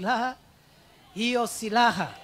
silaha. Hiyo silaha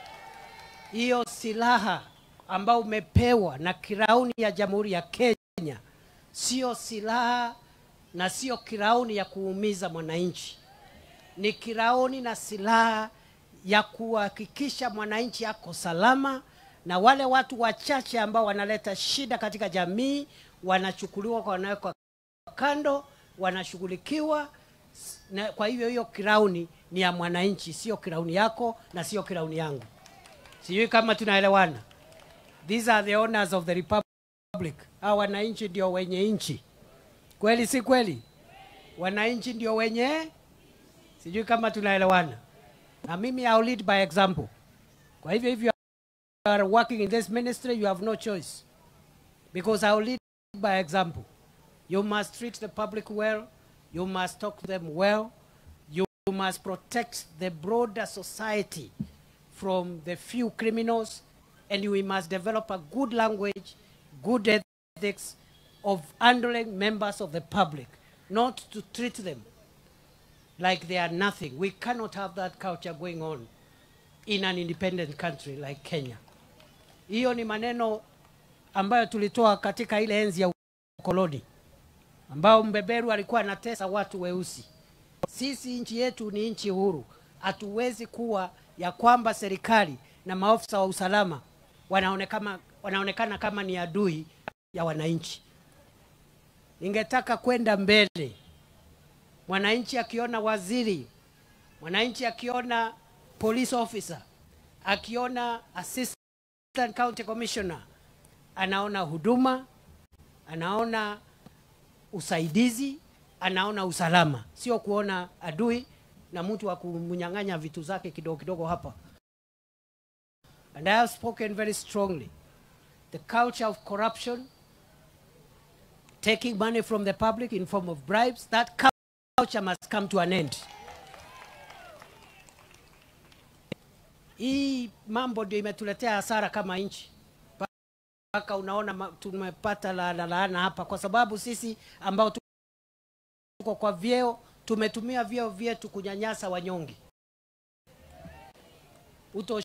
hiyo silaha ambao umepewa na kirauni ya Jamhuri ya Kenya sio silaha na sio kirauni ya kuumiza mwananchi, ni kirauni na silaha ya kuhakikisha mwananchi ako salama, na wale watu wachache ambao wanaleta shida katika jamii wanachukuliwa, wanawekwa kando, wanashughulikiwa. Na kwa hivyo hiyo kirauni ni ya mwananchi, sio kirauni yako na sio kirauni yangu. Sijui kama tunaelewana. These are the owners of the republic. Hawa wananchi ndio wenye nchi, kweli si kweli? Wananchi ndio wenye, sijui kama tunaelewana. Na mimi I'll lead by example. Kwa hivyo if you are working in this ministry, you have no choice because I'll lead by example. You must treat the public well. You must talk to them well. You must protect the broader society from the few criminals, and we must develop a good language, good ethics of handling members of the public, not to treat them like they are nothing. We cannot have that culture going on in an independent country like Kenya. Hiyo ni maneno ambayo tulitoa katika ile enzi ya ukoloni ambao mbeberu alikuwa anatesa watu weusi. Sisi nchi yetu ni nchi huru, hatuwezi kuwa ya kwamba serikali na maofisa wa usalama wanaonekana, wanaonekana kama ni adui ya wananchi. Ningetaka kwenda mbele, mwananchi akiona waziri, mwananchi akiona police officer, akiona assistant county commissioner, anaona huduma, anaona usaidizi, anaona usalama, sio kuona adui na mtu wa kumnyang'anya vitu zake kidogo kidogo hapa. And I have spoken very strongly. The culture of corruption, taking money from the public in form of bribes, that culture must come to an end. Hii mambo ndio imetuletea hasara kama nchi, mpaka unaona ma- tumepata laana laana hapa, kwa sababu sisi ambao tuko kwa vyeo tumetumia vyeo vyetu kunyanyasa wanyonge. Uto